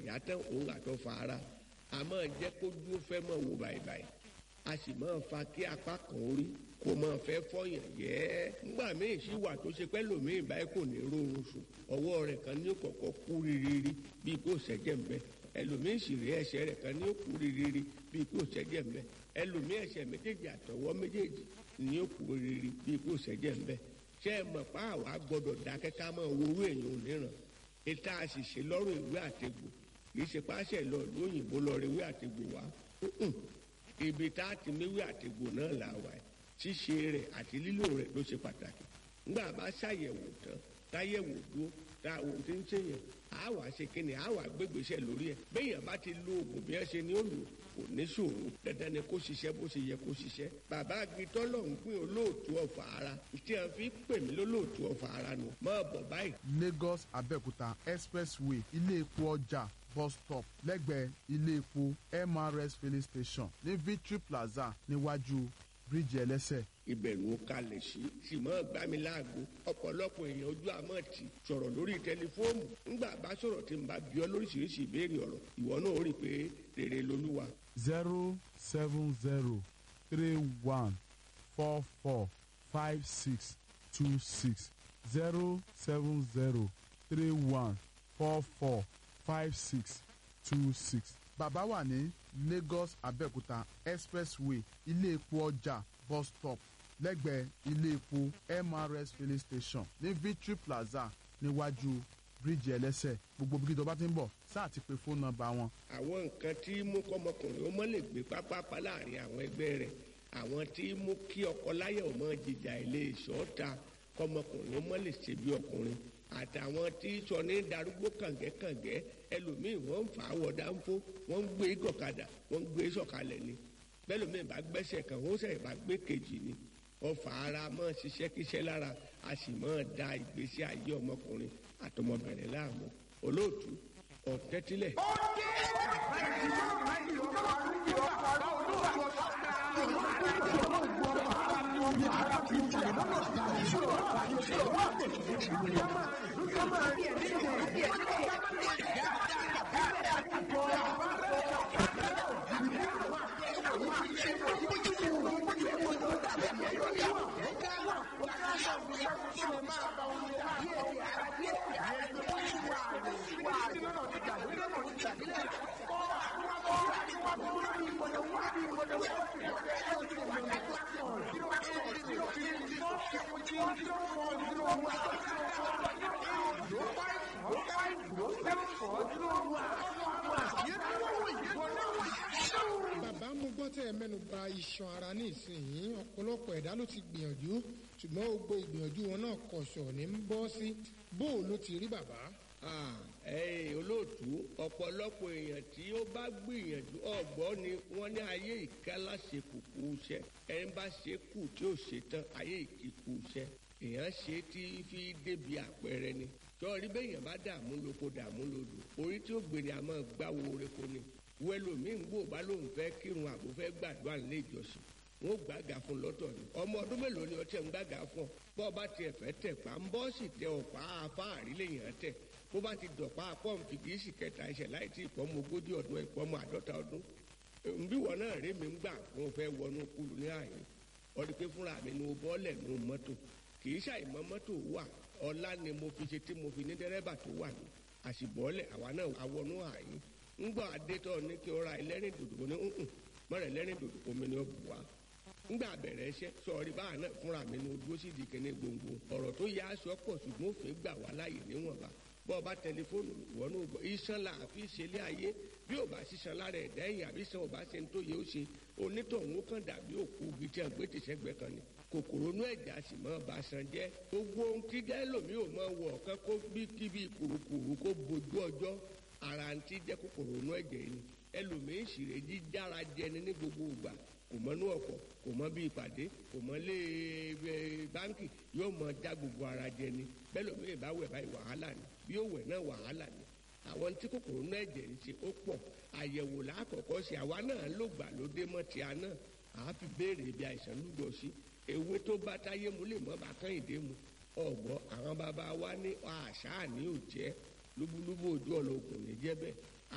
yá tán òun àtọ́ fa ara a máa jẹ́ kó dúró fẹ́ mọ̀ wò báyìí a sì máa fa kí apá kan orí kó máa fẹ́ fọyàn yẹ́ nígbà míì sí wà tó ṣe pẹ́ lòmíì báyìí kò ní rórun sùn ọwọ́ rẹ̀ kan ní kọ̀kọ́ kú rírírí bíi kò ṣẹ́jẹ̀ ń bẹ ẹlòmíì sì rí ẹsẹ̀ rẹ̀ kan ní kú rírírí bíi kò ṣẹ́jẹ̀ ń bẹ ẹlòmíì ẹsẹ̀ méjèèjì àtọwọ́ méjèèjì ní kú rírírí bíi kò ṣẹ́jẹ̀ ń bẹ ṣé ẹ mọ̀ pa àwa gbọ́dọ̀ dákẹ́ ká máa worú èèyàn níran ètò àṣìṣe lọ́rùn ìwé àtegbò kì í ṣe páṣẹ lọ lóyìnbó lọ rí ìwé àtegbò wá ibi tá a ti méwé àtegbò náà là wà ẹ ṣíṣe rẹ̀ àti lílò rẹ̀ ló ṣe pàtàkì ńgbà bá ṣàyẹ̀wò tán táyẹ̀wò dúró tá ohun tí ń ṣèyàn á wà ṣe kíni á wà gbégbèsè lórí ẹ̀ béèyàn bá ti lo oògùn bí ẹ ṣe ní òlò kò ní ṣòro dandan ni kó ṣiṣẹ́ bó ṣe yẹ kó ṣiṣẹ́ bàbá agitọ́ lọ ń pín olóòtú ọ̀fà ara tí a fi pè mí lólóòtú ọ̀fà ara nù mọ́ bọ̀ báyìí. lagos abẹ́òkúta expressway ilé epo ọjà bus stop lẹ́gbẹ̀ẹ́ ilé epo mrs filling station ní victory plaza níwájú bíríìjì ẹlẹ́sẹ̀. ìbẹ̀rù ó kalẹ̀ sí sì mọ́ gbá mi láago ọ̀pọ̀lọpọ̀ èèyàn ojú àmọ́ ti sọ̀rọ̀ lórí tẹlifóònù ńgbà bá sọ̀rọ̀ tí n bá bí ọ lóríṣiríṣi ìbéèrè ọ̀rọ̀ ìwọ náà ó rí i pé rere lolúwa. zero seven zero three one four four five six two six zero seven zero three one four four five six two six. bàbá wà ní lagos abẹ́òkúta expressway ilé epo ọjà bus stop lẹ́gbẹ̀ẹ́ ilé epo mrs filling station ní victory plaza níwájú bíríìjì ẹlẹ́sẹ̀ gbogbo bí tó bá ti ń bọ̀ sáà ti pe fóònù nọ́mbà wọn. àwọn nǹkan tí mú kọ́mọkùnrin ó mọ́ lè gbé pápápá láàrin àwọn ẹgbẹ́ rẹ̀ àwọn tí mú kí ọkọ láyà ọmọ jìjà ilé ìṣọ́ta kọ́mọkùnrin ó mọ́ lè ṣe bí ọkùnrin àtàwọn tí sọ ní darúgbó kàngẹ́kàngẹ́ ẹlòmíì wọ́n ń fà á wọ̀ dáńfó wọ́n ń gbé gọ̀kadà wọ́n ń gbé sọ̀kalẹ̀ ni bẹ́lòmíì bá gbẹ́sẹ̀ kan ó sẹ̀ bá gbé kejì ni ọfà ara mọ́ ṣiṣẹ́ kíṣẹ́ lára a sì mọ́ da ìgbésí ayé ọmọkùnrin àtọmọbìnrin láàmú olóòtú ọ̀tẹ́tílẹ̀. ó dé àgbáyé ìjọba ìjọba ìjọba olúwa bàbá mo gbọ́ tẹ́ ẹ mẹ́nu ba iṣan ara ní ìsinyìí ọ̀pọ̀lọpọ̀ ẹ̀dá ló ti gbìyànjú ṣùgbọ́n gbogbo ìgbìyànjú wọn náà kọ̀ṣọ̀ ní ń bọ́ sí bó o ló ti rí bàbá. ẹ̀yin olóòtú ọ̀pọ̀lọpọ̀ èèyàn tí ó bá gbìyànjú ọ̀gbọ́n ni wọ́n ní ayé ìkálá ṣe kùkù iṣẹ́ ẹni bá ṣe kù tí ó ṣe tán ayé ìkíkù iṣẹ́ èèyàn ṣe tí fi débi àpẹẹrẹ ni sọ́ọ́rí bẹ́yàn bá dààmú lóko dààmú lodò orí tí ó gbé ni a máa gbáwo oreko ni wẹlòmíì ń gbò bá lóun fẹ́ kírun àbò fẹ́ gbàdúrà nílé ìjọsìn wọn ò gbàgà fún lọ́tọ̀ ni ọmọ ọdún mélòó ni ọtí ẹ̀ ń gbàgà fún ọ bọ́ ọ bá tiẹ̀ fẹ́ tẹ̀ pa ń bọ́ sì tẹ ọ̀pá afáàrí lèèyàn tẹ̀ bó bá ti dọ̀pá pọ́ǹpì kì í sì kẹta ẹsẹ̀ láì tí ìpọ́nmọ ogójì ọdún ìpọ́nmọ àádọ́ta ọdún nbí wọn náà rí mi ń gbà wọn fẹ́ wọnú kúlù ní àyè ọdún pé fúnra mi ni mo bọ́ọ̀lẹ̀ nù mọ́tò kì í ṣàìmọ́ mọ́tò wà ọlá ni mo fi ṣe tí mo fi ní dẹ́rẹ́bà tó wà ní àṣìbọ́ọ̀lẹ̀ àwa náà àwọnú àyè ńgbà adétọ́ ní kí o ra ẹlẹ́rìn dòdò ní nkùn mọ́rẹ̀ ẹlẹ́rìn dòdò omi ni ó bù wá ńgbà bẹ̀rẹ̀ iṣẹ́ sọ̀rí báà náà fúnra mi ní ojú ó sì di kíní gbòǹgbò ọ̀rọ̀ tó yá aṣọ pọ̀ ṣùgbọ́n òfin gbà wá láàyè níwọ̀nba bọ́ ọ bá tẹlifóònù ìwọ náà gbọ́ iṣan là á fi ṣe ilé ayé bí ò bá ṣiṣan lára ẹ̀dá ẹ̀yìn àbí san ò bá ṣe ń tó yẹ ó ṣe onítọ̀hún ó kàn dàbí òkú igi tí a gbé tìṣẹ́gbẹ́ kan ni kòkòrò inú ẹ̀já sì mọ́ bá san jẹ́ gbogbo ohun tí gẹ́lòmí ò mọ wọ̀ ọ̀kan kó bí kíbi kùrùkùrù kó bojú ọjọ́ ara ń tí jẹ́ kòkòrò inú ẹ̀jẹ̀ yìí ẹlòmíín sì rè jíjára jẹni ní gbogbo ìgbà kò mọ inú ọkọ̀ kò mọ bí ìpàdé kò mọ lé báńkì yóò mọ já gbogbo ara jẹni bẹ́lòmíín bá wẹ̀ báyìí wàhálà ni bí ó wẹ̀ náà wàhálà ni àwọn tí kòkòrò inú ẹ̀jẹ̀ ń ṣe ó pọ̀ àyẹ̀wò lákọ̀ọ́kọ́ sí àwa náà ló gbà lóde mọ́ ti àná àá fi béèrè ibi àìsàn lúgọ sí ewé tó bá táyé mu lè mọ́ bá kán ìdè mu ọ̀gbọ́ àwọn bàbá wa ní àṣà ní òjẹ́ lúbúlúbú ojú ọ̀lọ́kùn ní jẹ́ bẹ́ẹ̀